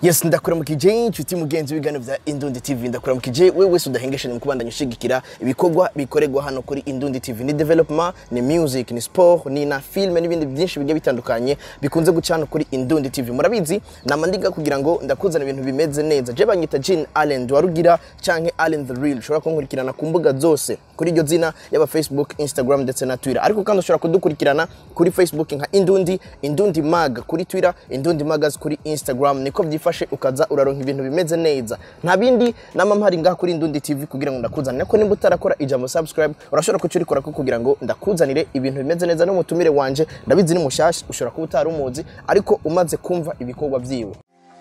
yes ndakuramukije inshuti mugenzi w'ibiganiro bya indundi tv ndakuramukije wewe wese udahengeshanya mu kubandanya ushigikira ibikorwa bikorerwa hano kuri indundi tv ni development ni music ni sport ni na filme n'ibindi byinshi bigiye bitandukanye bikunze guca hano kuri indundi tv murabizi nama ndiga kugira ngo ndakuzana ibintu bimeze neza je banyita jean allen warugira canke allen the real ushobora kunkurikirana ku mbuga zose kuri iryo zina yaba facebook instagram ndetse na twitter ariko kandi ushobora kudukurikirana kuri facebook nka indundi indundi mag kuri twitter indundi magaz kuri instagram niko byifashe ukaza uraronka ibintu bimeze neza nta bindi nama mpari ngaha kuri indundi tv kugira ngo ndakuzanire ko nimba utarakora ijambo subscribe urashobora kucurikora ko kugira ngo ndakuzanire ibintu bimeze neza n'umutumire wanje ndabizi ni mushasha ushobora kuba utari umuzi ariko umaze kumva ibikorwa vyiwe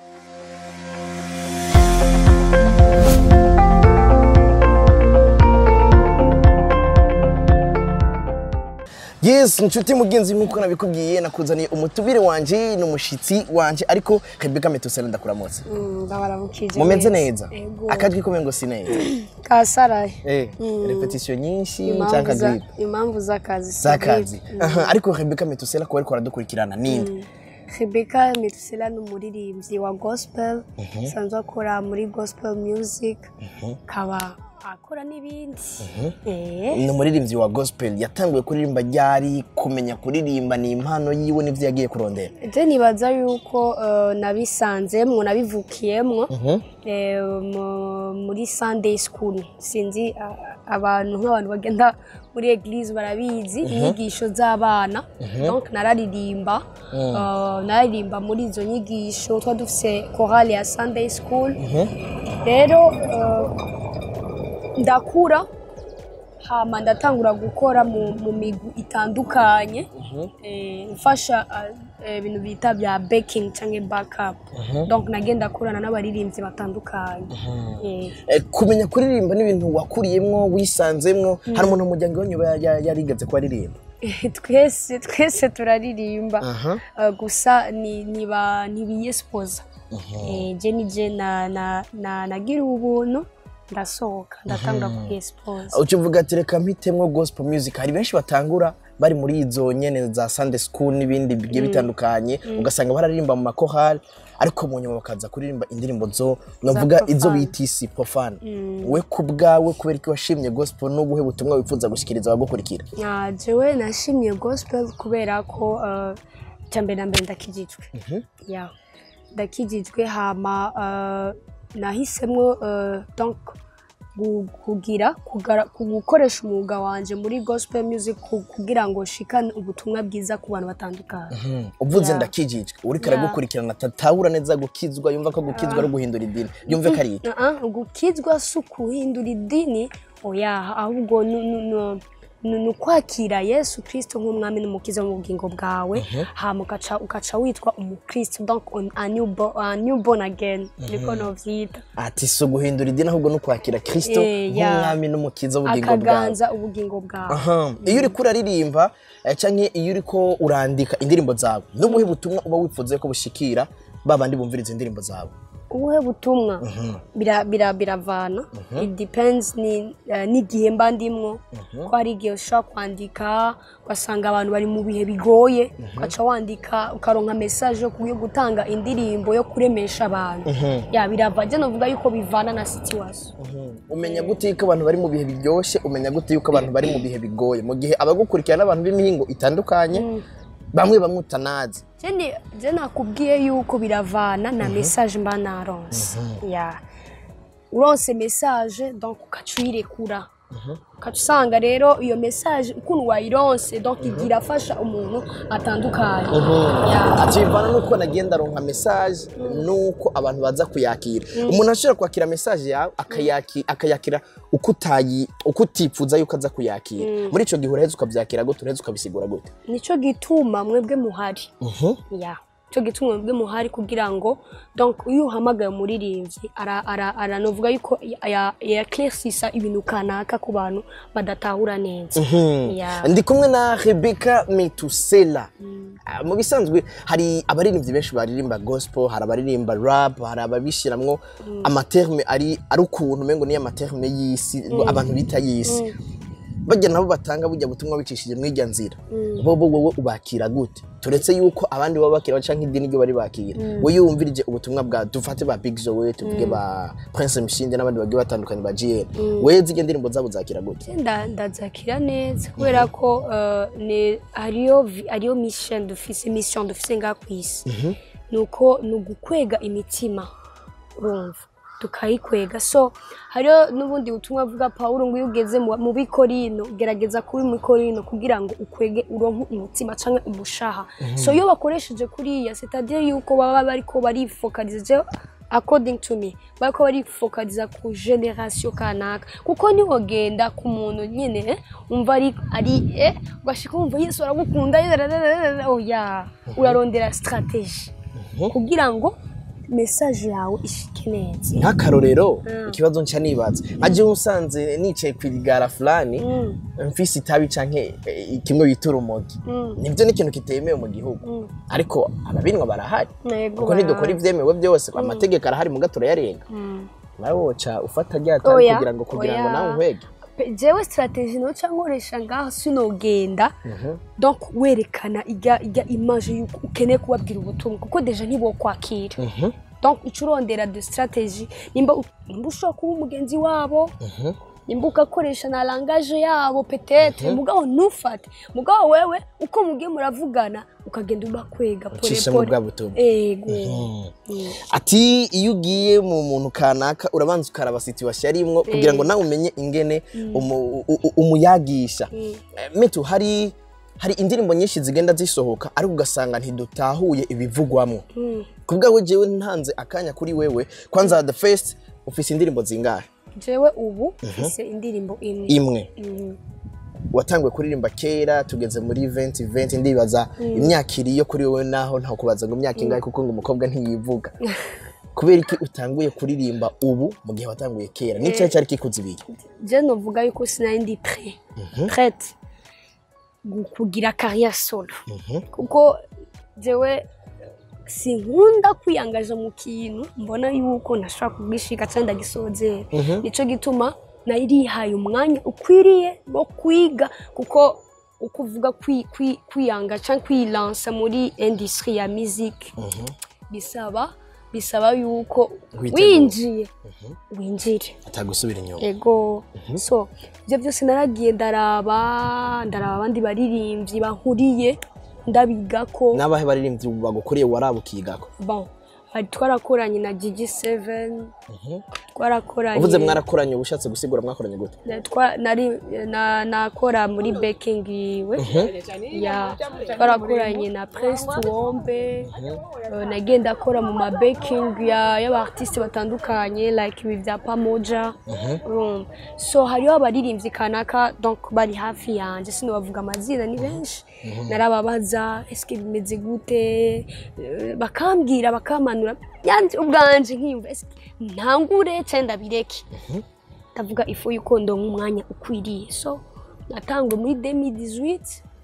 yes inshuti mugenzi nk'uko nabikubwiye nakuzaniye umutubire wanje n'umushitsi wanje ariko Rebecca Metusela ndakuramutse ndabaramukije mumeze neza Ego. akajwi ko ngo si neza kasaraye eh repetition nyinshi Impamvu cyangwa za- gripe impamvu z'akazi si zakazi gripe. Aha, ariko Rebecca Metusela kuba ariko aradukurikirana ninde Rebecca Metusela ni umuririmbyi wa gospel asanzwe akora muri gospel music akaba akora n'ibindi Eh, ni umuririmbyi wa gospel yatanguye kuririmba ryari kumenya kuririmba ni impano yiwe n'ivyo yagiye kurondera je nibaza yuko eh, nabisanzemwo nabivukiyemwo eh, mu- muri sunday school sinzi ah, abantu nk'abantu bagenda muri eglise barabizi inyigisho z'abana donc nararirimba eh, nararirimba muri izo nyigisho twari dufise chorale ya sunday school rero eh, ndakura hama ndatangura gukora mu, mu migwi itandukanye eh, mfasha eh, ibintu bita bya baking canke backup donc nagenda akorana n'abaririmbyi batandukanye Eh, Eh, kumenya kuririmba n'ibintu wakuriyemwo wisanzemwo hari umuntu mu muryango wanyu ya- ya- yarigeze ko aririmba twese twese turaririmba Aha. Eh, gusa ni niba ntibiyesipoza je nije na na na nagira ubuntu ndasohoka ndatangura kuyesipoza uca uvuga ati reka mpitemwo gospel music hari benshi batangura bari muri izo nyene za sunday school n'ibindi bigiye bitandukanye ugasanga bararirimba mu makorali ariko mu nyuma bakaza kuririmba indirimbo zo novuga profane. izo bita isi profane we ku bwawe kubera ko washimye gospel n'ubuhe butumwa wifuza gushikiriza abagukurikira Ah, jewe nashimiye gospel kubera ko uh, cyambere na mbere ndakijijwe yeah. ndakijijwe hama uh, nahisemwo uh, donc gu- kugira kugara- ku- gukoresha umwuga wanje muri gospel music ku- kugira ngo shikane ubutumwa bwiza ku bantu batandukanye uvuze Yeah. ndakijijwe uriko Yeah. aragukurikirana atatahura neza gukizwa yumva ko gukizwa ari uguhindura idini yumve ko ari iki Uh-uh, gukizwa si ukuhindura idini oya ahubwo ni- ni- ni- ni ni ukwakira yesu kirisito nk'umwami n'umukiza mu bugingo bwawe hama ugaca ugaca witwa umukristo donc on- a new bo- a new born again niko novyita ati si uguhindura idini ahubwo no kwakira kristo Eh, yeah. nk'umwami n'umukiza w'ubugingo bwawe akaganza ubugingo bwawe Aha. iyo uriko uraririmba eh, canke iyo uriko urandika indirimbo zawe n'ubuhe butumwa uba wifuza ko bushikira ba bandi bumvira izo ndirimbo zawe ubuhe butumwa bira- bira- biravana it depends ni eh, n'igihe mba ndimwo ko hari igihe ushobora kwandika ugasanga abantu bari mu bihe bigoye ugaca wandika ukaronka message yo ku- yo gutanga indirimbo yo kuremesha abantu ya birava je novuga yuko bivana na situation umenya gute yuko abantu bari mu bihe biryoshye umenya gute yuko abantu bari mu bihe bigoye mu gihe abagukurikirana n'abantu b'imihingo itandukanye bamwe bamwe utanazi Je ni- je nakubwiye yuko biravana na message mba naronse ya uronse message donc ukaca uyirekura ukaca usanga rero iyo message ukuntu wayironse donc igira afasha umuntu atandukanye Ya. ati bivana nuko nagenda aronka message nuko abantu baza kuyakira umuntu ashobora kwakira message yawe akayaki- akayakira uko utayi uko utifuza yuko aza kuyakira muri ico gihe uraheza ukavyakira gute uraheza ukabisigura gute nico gituma mwebwe muhari ya cyo gituma mwebwe muhari kugira ngo donc iyo uhamagaye umuririmbyi ara- ara- aranovuga yuko yaclaircisa ibintu kanaka ku bantu badatahura neza Ya. ndi kumwe na rebecca metusela Ah, mu bisanzwe hari abaririmbyi benshi baririmba gospel hari abaririmba rap hari bajya nabo batanga bujya butumwa bicishije muri irya nzira bo bo wowe ubakira gute turetse yuko abandi baba bakira baca nk'idini ryo bari bakira wowe iyo wumvirije ubutumwa bwa dufate ba Big Zoe tuvuge ba Prince Mshinde n'abandi bagiye batandukanye ba GN wewe zige ndirimbo zabo zakira gute nda ndazakira neza kubera ko eh, ni hariyo vi- hariyo mission dufise mission dufise ngaha ku isi nuko ni ugukwega imitima urumva tukayikwega so hariyo n'ubundi butumwa buvuga pawulo ngo iyo ugeze mu mu bikorino gerageza kuba mu bikorino kugira ngo ukwege uronke umutima canke umushaha so iyo bakoresheje kuriya c'est-à-dire yuko baba bariko barifokaliza according to me bariko barifokaliza ku generation kanaka kuko niwogenda ku muntu nyene eh, umva ari ari eh, ugashika wumva yesu aragukunda oya urarondera strategie kugira ngo message yawe ishike neza nk'akarorero ikibazo nca nibaza aje usanze nicaye ku igara fulani mfise itabi canke eh, kimwe bita urumogi nibyo ni ikintu kitemewe mu gihugu ariko ababinwa barahari Yego, kuko ntidukora barahari. ivyemewe byose amategeko arahari muga turayarenga nawe woca ufata rya tabi Oya, kugira ngo kugira ngo oya. nawe uhwege Pe- jewe strategie noca nkoresha ngaho sinogenda donc werekana ijya ijya image yuko ukeneye kubabwira ubutumwa kuko deja ntibokwakira donc ico urondera de strategie nimba u- nimba ushobora kuba umugenzi wabo nimba ugakoresha na langage yabo petetre mugabo ntufate mugabo wewe uko mugiye muravugana ukagenda ubakwega pole Ucisha mu pole. bwa butumwa. ego Mm. ati iyo ugiye mu muntu kanaka urabanza ukaraba situation arimwo kugira ngo nawe umenye ingene umu- u- u- umuyagisha Eh, mitu hari hari indirimbo nyinshi zigenda zisohoka ariko ugasanga ntidutahuye ibivugwamwo Mm. kubwawe jewe ntanze akanya kuri wewe kwanza the first ufise indirimbo zingahe jewe ubu mfise indirimbo imwe imwe Mhm. watanguye kuririmba kera tugeze muri 2020 ndibaza imyaka iri yo kuri wowe naho nta kubaza ngo imyaka ingahe kuko ngo umukobwa ntiyivuga kubera iki utanguye kuririmba ubu mu gihe watanguye kera ni cyahe cyari kikuzibiye je novuga yuko sinari ndi pre prete gu- kugira carrière solo kuko jewe sinkunda kwiyangaza mu kintu mbona yuko ntashobora kubwishika cyangwa ndagisozera nico gituma narihaye umwanya ukwiriye wo kwiga kuko uko uvuga kwi- kwi- kwiyanga cyangwa kwilansa muri industrie ya musique bisaba bisaba yuko Witegura. winjiye winjire atagusubira inyuma ego so ibyo byose naragiye ndaraba ndaraba abandi baririmbyi bankuriye ndabigako n'abahe baririmbyi bagukuriye waraba ukigako bon hari twarakoranye na gigi seven twarakoranye uvuze mwarakoranye uba ushatse gusigura mwakoranye gute na- twa- nari na- nakora muri baking iwe ya twarakoranye na prince tuwombe eh, nagenda akora mu ma baking ya y'abartiste batandukanye like ibi bya pamoja urumva so hariho abaririmbyi kanaka donc bari hafi yanjye sinobavuga amazina ni benshi narababaza eske bimeze gute Eh, bakambwira bakamanura yanjye ubwanje nkiyumva eske ntangure cyangwa ndabireke ndavuga ifu yuko ndonka umwanya ukwiriye so natangwe muri 2018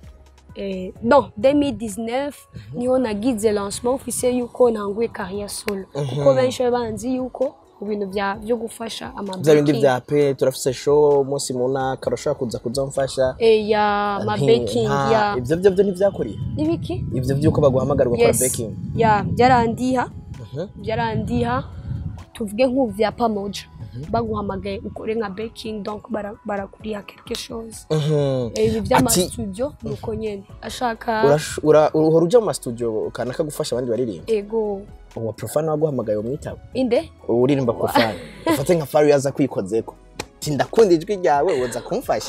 eh, non 2019 niho nagize lancement officiel yuko ntanguye carrière solo kuko benshi baba banzi yuko mu bintu bya byo gufasha ama bya bindi baking, bya pe turafise show umunsi mu ntaka urashobora kuza kuzamfasha eh, ya ma Nti- baking nta- ya ibyo byo byo ntibyakuriye ibiki ibyo by'uko baguhamagara ugakora yes baking ya byarandiha Mhm. byarandiha tuvuge nk'ubu bya pamoja baguhamagaye ukore nka baking donc bara- barakuriha quelque chose Mhm. Eh, ibi Ati- by'amasudio ni uko nyene ashaka Urash- ura- uhora uja mu mastudio kanaka gufasha abandi baririmba ego uwo profane waguhamagaye umwitaba inde uririmba profane ufate nka faru yaza kwikozeko ti ndakunda ijwi ryawe woza kumfasha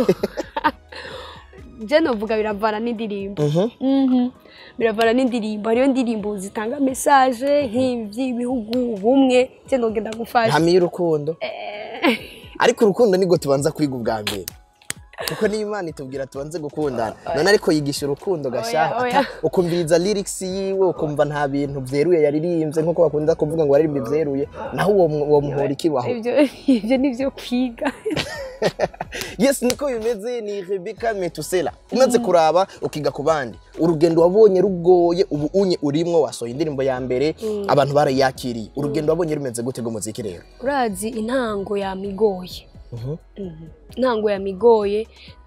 je novuga biravana n'indirimbo Mhm. Mhm. biravana n'indirimbo hariyo indirimbo zitanga message nk'ivy'ibihugu bumwe je nogenda gufasha hamiye urukundo ariko urukundo nibwo tubanza kwiga ubwa mbere kuko niyo imana itubwira tubanze gukundana none ariko yigisha urukundo gashaho Oya, oya. ata- ukumviriza lyrics yiwe ukumva nta bintu vyeruye yaririmbye nkuko bakunda kuvuga ngo waririmba ivyeruye naho uwo mu- uwo muhora ikibaho ivyo ivyo nivyo kwiga yes niko bimeze ni rebeka metusela umaze kuraba ukiga ku bandi urugendo wabonye rugoye ubu unye urimwo wasohoye indirimbo ya mbere abantu barayakiriye urugendo wabonye rumeze gute rw'umuziki rero urazi intango yamigoye Mhm. Mhm. ntango yamigoye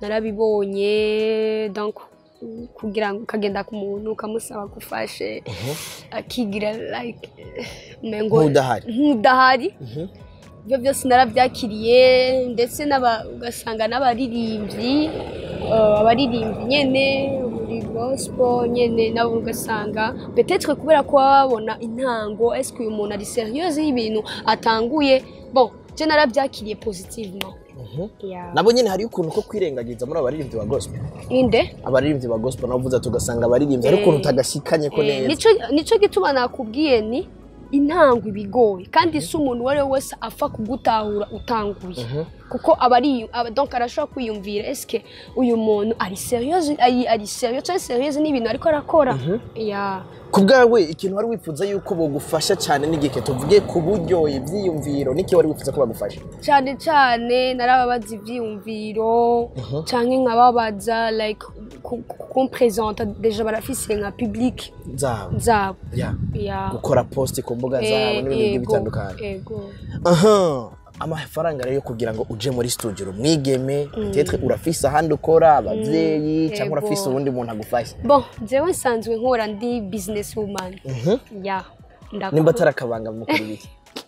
narabibonye donc kugira ngo ukagenda ku muntu ukamusaba gufashe akigira like umengo nk'udahari nk'udahari Mhm. ibyo byose narabyakiriye ndetse n'aba- ugasanga n'abaririmbyi eh, abaririmbyi nyene muri gospel nyene nabo ugasanga petetre kubera ko baba babona intango eske uyu muntu ari serieuse y'ibintu atanguye bon je narabyakiriye positivement Mhm. yeah. nabo nyine hariyo ukuntu ko kwirengagiza muri abaririmbyi ba gospel inde abaririmbyi ba gospel nabo uvuze tugasanga abaririmbyi hari ukuntu utagashikanye ko Eh, neza nico nico gituma nakubwiye ni intango ibigoye kandi si umuntu uwo ari we wese apfa kugutahura utanguye Mhm. kuko aba ari aba- donc arashobora kwiyumvira eske uyu muntu ari serieuse ari ari serieux cyangwa serieuse n'ibintu ariko arakora ya ku bwawe ikintu wari wifuza yuko bogufasha cyane n'igihe tuvuge ku buryo ibyiyumviro n'iki wari wifuza ko bagufasha cyane cyane narababaza ibyiyumviro cyangwa nkababaza like ku- ku- kumpresenta deja barafise nka public zabo zabo Ya. ya gukora posti ku mbuga zabo Eh, n'ibindi bigiye ego, bitandukanye ego aha amafaranga rero yo kugira ngo uje muri studio umwigeme tetre urafise ahandi ukora abavyeyi cyangwa Ego. urafise uwundi muntu agufasha bon jewe nsanzwe nkora ndi business woman Mhm. ya ndakora- nimba atari akabanga mukora ibiki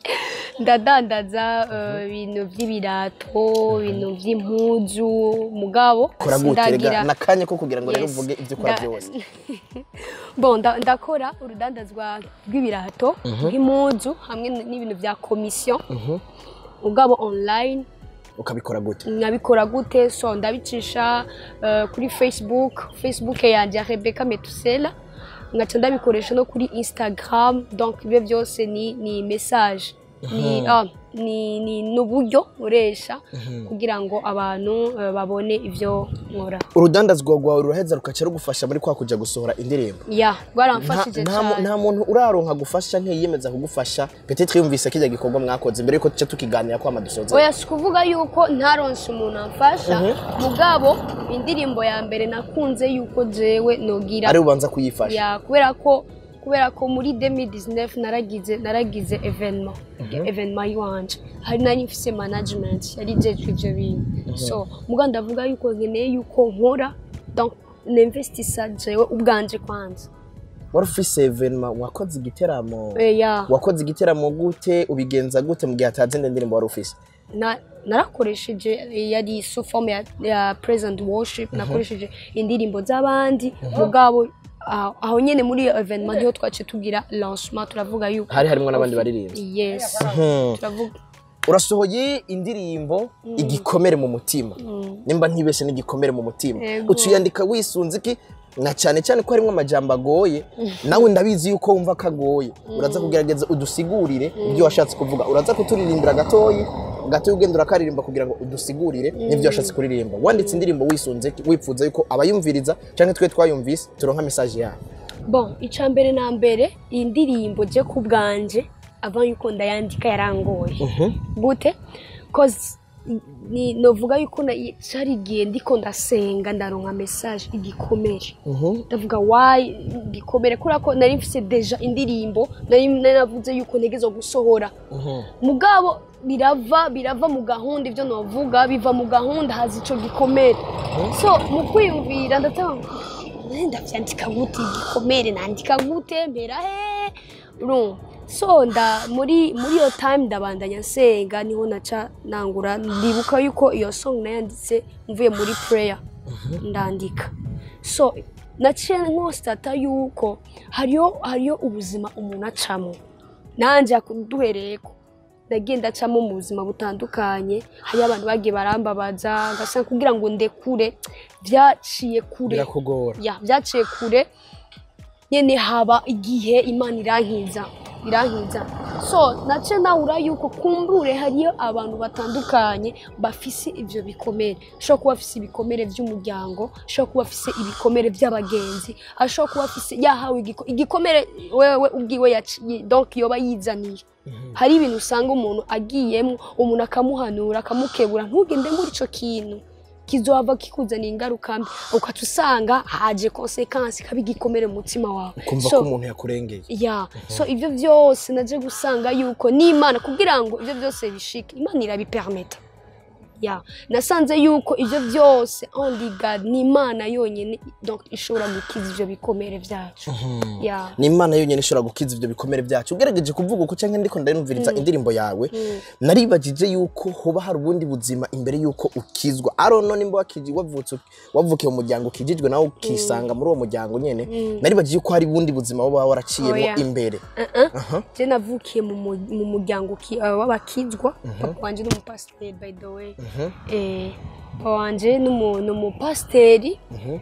ndadandaza eh, ibintu by'ibirato ibintu by'impuzu mugabo kora gute rega sindagira- nakanya ko kugira ngo rero Yes. uvuge ibyo ukora Nda- byose bon nda- ndakora urudandazwa rw'ibirato bw'impuzu hamwe n- n'ibintu bya komisiyo Mhm. mugabo online ukabikora gute nkabikora gute so ndabicisha eh, kuri facebook facebook yanjye ya rebecca metusela ngaca ndabikoresha no kuri instagram donc ibyo byose ni ni message ni ah, ni ni n'uburyo nkoresha kugira ngo abantu eh, babone ibyo nkora urudandazwa rwawe ruraheza rukaca rugufasha muri kwa kuja gusohora indirimbo ya nta, rwaramfashije nta, mu- cyane nta muntu uraronka gufasha nkiyemeza kugufasha petetre yumvise kijya gikorwa mwakoze mbere yuko tuca tukiganira ko amadusoza oya si kuvuga yuko ntaronse umuntu amfasha mugabo indirimbo ya mbere nakunze yuko jewe nogira ari ubanza kuyifasha ya kubera ko kubera ko muri 2019 naragize naragize evenement evenement yiwanje hari nari mfise management yari jejwe ivyo bintu so muga ndavuga yuko nkeneye yuko nkora donc ninvestisa jewe ubwanje kwanza wari ufise evenema wakoze igiteramo Eh, ya wakoze igiteramo gute ubigenza gute mu gihe atazi indi ndirimbo wari ufise na narakoresheje eh, yari sous forme ya, ya present worship nakoresheje indirimbo z'abandi mugabo aho aho nyene muri iyo evenement niho twaciye tugira lancement turavuga yuko hari harimo n'abandi baririmbyi yes turavuga urasohoye indirimbo igikomere mu mutima nimba ntibeshe n'igikomere mu mutima Yego. uca uyandika wisunze iki na cyane cyane ko harimo amajambo agoye nawe ndabizi yuko wumva ko agoye uraza kugerageza udusigurire ibyo washatse kuvuga uraza kuturirimbira gatoyi gatoya ugenda urakaririmba kugira ngo udusigurire n'ibyo washatse kuririmba wanditse indirimbo wisunze iki? wipfuza yuko abayumviriza cyangwa twe twayumvise turonka mesaje yayo bon icya mbere na mbere iyi ndirimbo je ku bwanje ava yuko ndayandika yarangoye gute cause ni novuga yuko na- cari igihe ndiko ndasenga ndaronka message igikomere ndavuga wayi igikomere kubera ko nari mfise deja indirimbo nari nari navuze yuko ntegerezwa gusohora mugabo birava birava mu gahunda ibyo navuga biva mu gahunda haza ico gikomere so mu kwiyumvira ndatanga ndavyandika gute igikomere nandika gute mpera he urumva so nda muri muri iyo time ndabandanya nsenga niho naca nangura ndibuka yuko iyo song nayanditse mvuye muri prayer ndandika so naciye nkostata yuko hariyo hariyo ubuzima umuntu acamo nanje duhereyeko nagiye ndacamo mu buzima butandukanye hariyo abantu bagiye barambabaza ngasanga kugira ngo ndekure byaciye kure birakugora ya byaciye kure nyene haba igihe imana irankiza irankiza so nace nahura yuko kumbure hariyo abantu batandukanye bafise ivyo bikomere ashobora kuba afise ibikomere vy'umuryango ashobora kuba afise ibikomere vy'abagenzi ashobora kuba afise yahawe igiko- igikomere wewe ubwiwe yaciye donc yoba yizaniye hari ibintu usanga umuntu agiyemo umuntu akamuhanura akamukebura ntugende muri ico kintu kizohava kikuzanira ingaruka mbi ukaca usanga haje konsekansi kaba igikomere mu mutima wawe ukumva So, ko umuntu yakurengeye ya so ibyo byose naje gusanga yuko n'imana kugira ngo ibyo byose bishike imana irabipermeta ya nasanze yuko ibyo byose only God ni imana yonyine donc ishobora gukiza ibyo bikomere byacu ya ni imana yonyine ishobora gukiza ibyo bikomere byacu ugerageje kuvuga uko cyangwa ndiko ndarumviriza indirimbo yawe naribagije yuko hoba hari ubundi buzima imbere yuko ukizwa arono nimba wakiji wavutse wavukiye mu muryango ukijijwe nawe ukisanga muri uwo muryango nyene naribagije yuko hari ubundi buzima waba waraciyemo Oya. imbere je navukiye mu mu- mu muryango ki- uh, w'abakizwa papa wanje ni umupasiteri by the way Eh, papa wanje ni umu- ni umupasiteri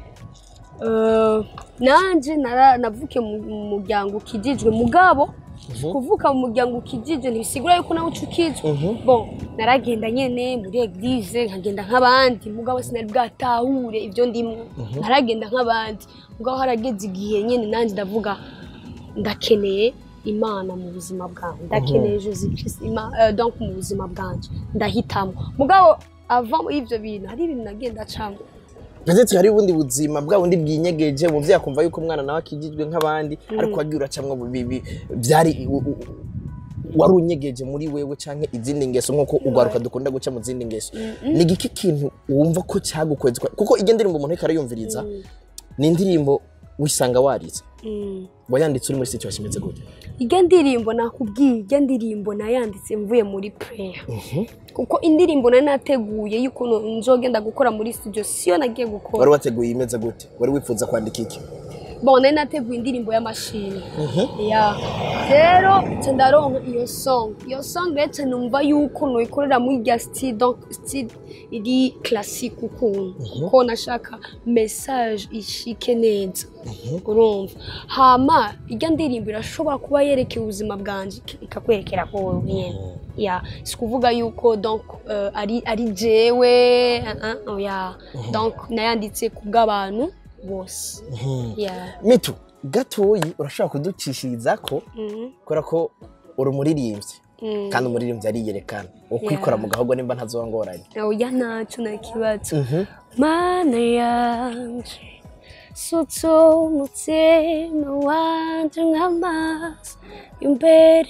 Eh, nanje nara- navukiye mu mu muryango ukijijwe mugabo kuvuka mu muryango ukijijwe ntibisigura yuko nawe uca ukizwa bon naragenda nyene muri eglise nkagenda nk'abandi mugabo sinari bwatahure ibyo ndimwo naragenda nk'abandi mugabo harageze igihe nyene nanjye ndavuga ndakeneye imana mu buzima bwanjye ndakeneye jesus christ Ima- eh, donc mu buzima bwanjye ndahitamo mugabo ava muri ibyo bintu hari ibintu nagenda acamo ndetse hari ubundi buzima bwa bundi bwinyegeje umuvyeyi akumva yuko umwana nawe akijijwe nk'abandi ariko wagiye uracamwo bibi byari u- u- wari unyegeje muri wewe canke izindi ngeso nk'uko ugwaruka dukunda guca mu zindi ngeso ni igiki kintu wumva ko cyagukweza kuko iyo ndirimbo umuntu ariko arayumviriza ni indirimbo wisanga warize Mm. wayanditse uri muri situation imeze gute irya ndirimbo nakubwiye irya ndirimbo nayanditse mvuye muri prayer kuko indirimbo nari nateguye y'ukuntu nzogenda gukora muri studio siyo nagiye gukora wari wateguye imeze gute wari wifuza kwandika iki bon nari nateguye indirimbo y'amashini ya rero nca ndaronka iyo song iyo song rero nca numva yuko noyikorera muri rya style donc style iri classique ukuntu kuko nashaka message ishike neza urumva hama irya ndirimbo irashobora kuba yerekeye ubuzima bwanjye ikakwerekera ko wowe nyene ya si kuvuga yuko donc euh, ari ari jewe uh, uh, ya donc nayanditse ku bw'abantu bose ya mitu gatoyi urashobora kuducishiriza ko Mhm. kubera ko uri umuririmbyi Mm. kandi umuririmbyi ariyerekana ukwikora mu gahogo nimba ntazoba ngoranye oya ntacyo nta kibazo mana yanje sutse umutima wanje nk'amazi imbere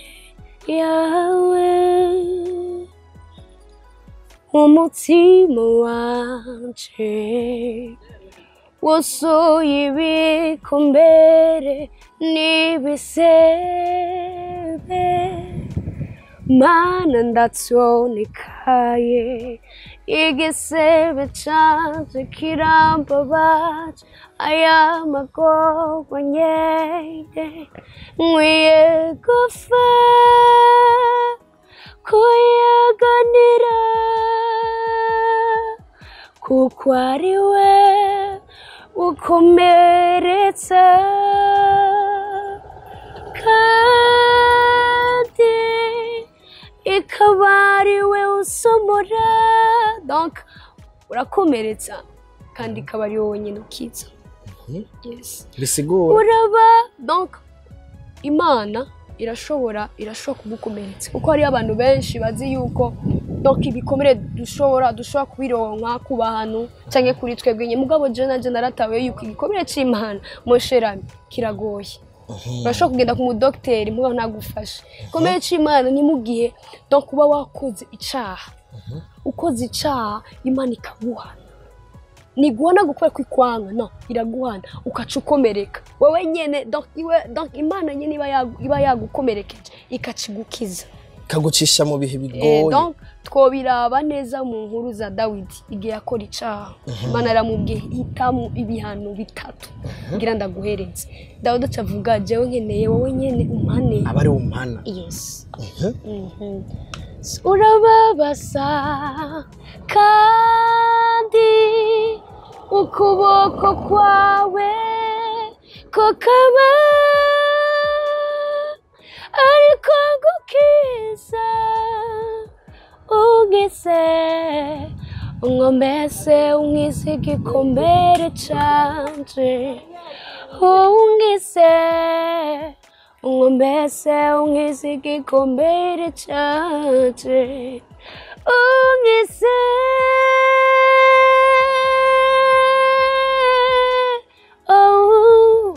yawe umutima wanje wuzuye ibikomere n'ibisebe mana ndatonekaye igisebe canje kirambabaje aya magorwa nyeye nkwiye gupfa kuyaganira kuko ari we ukomeretsa kandi ikaba ari we usomora donc urakomeretsa kandi ikaba ari wowe wenyine ukiza yes bisigura uraba donc imana irashobora irashobora kugukomeretsa kuko hariyo abantu benshi bazi yuko donc ibikomere dushobora dushobora kubironka ku bantu cyangwa kuri twebwe nyine mugabo je nanje naratawe yuko igikomere c'imana mosherami kiragoye urashobora kugenda ku mudogiteri mugabo ntagufashe igikomere c'imana ni mu gihe donc uba wakoze icaha ukoze icaha imana ikaguhana niguhana gukora kwikwanga no iraguhana ukaca ukomereka wowe nyene donc iwe donc imana nyene iba yagu- iba yagukomerekeje ikacigukiza kagucisha mu bihe Eh, bigoye donc twobiraba neza mu nkuru za dawidi igihe akora icaha imana aramubwiye hitamo ibihano bitatu ngira ndaguhereze dawidi acavuga jewe nkeneye wowe nyene umpane aba ari umpana yes Mhm. urababaza kandi ukuboko kwawe kukaba ariko gukiza ugise unkomeze unkize igikomere canje ungise unkomeze unkize igikomere canje ungise oh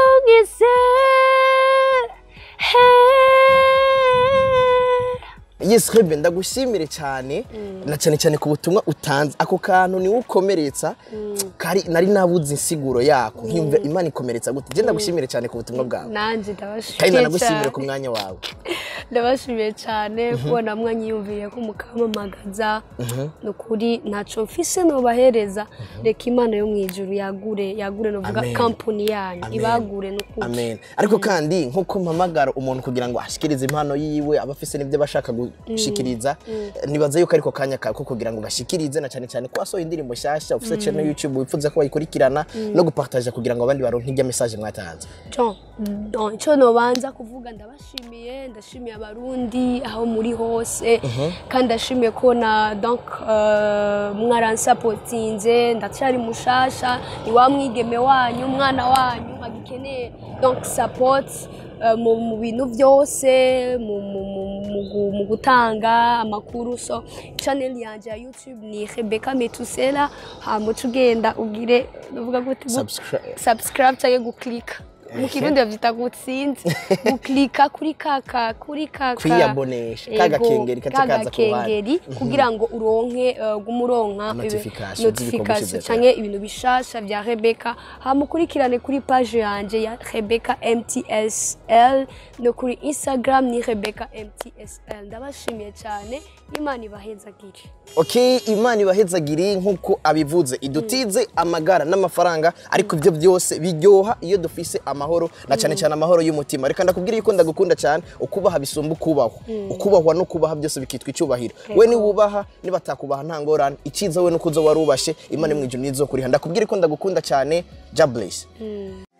ungise yes rebe ndagushimire cyane na cyane cyane ku butumwa utanze ako kantu niwe ukomeretsa kari nari nabuze insiguro yako nkiyumva imana ikomeretsa gute je ndagushimire cyane ku butumwa bwawe nanjye kandi ndabashimiye nanagushimire cyane ku mwanya wawe ndabashimiye cyane kubona mwanyiyumviye ko mukamamagaza ni ukuri ntacyo mfise nobahereza reka imana yo mu ijuru yagure yagure novuga Amen. kampani yanyu Amen. ibagure ni ukuri amen ariko kandi nk'uko mpamagara umuntu kugira ngo ashikirize impano yiwe aba afise n'ibyo aba ashaka gushikiriza nibaza yuko ariko kanya kawe ko kugira ngo gashikirize na cyane cyane ko wasohoye indirimbo nshyashya ufite channel youtube wifuza ko bayikurikirana no gupartaja kugira ngo abandi baronke ijya message mwatanze John, no, icyo nobanza kuvuga ndabashimiye ndashimiye abarundi aho muri hose kandi ndashimiye ko na donc uh, mwaransapotinze ndacyari mushasha ni wa mwigeme wanyu umwana wanyu agikeneye donc support uh, mu, mu bintu byose mu, mu, mu, mu, gu- mu gutanga amakuru so channel yanje ya youtube ni rebecca metusela hama uca ugenda ugire uvuga gute gu- Subscribe. subscribe cyangwa guklika mu kirundi bavyita gutsinzi guklika kuri kaka kuri kaka Kwiyabonesha, ka Ego, gakengeri kaca ka kaza ku ruhande. gakengeri kugira ngo uronke uh, gume uronka ibi- Notification z'ibikorwa notification ushize canke ibintu bishasha vya Rebecca hamukurikirane kuri page yanje ya Rebecca MTSL no kuri Instagram ni Rebecca MTSL ndabashimiye cyane imana ibahezagire ok imana ibahezagiri nk'uko abivuze idutize amagara n'amafaranga ariko ibyo byose biryoha iyo dufise amahoro na cyane cyane amahoro y'umutima reka ndakubwira yuko ndagukunda cyane ukubaha bisumba ukubahwa ukubahwa no kubaha byose bikitwa icyubahiro we niwubaha nibatakubaha nta ngorane icyiza we nuko uzo warubashe imana yo mu ijuru nizo kuriha ndakubwira ko ndagukunda cyane jabless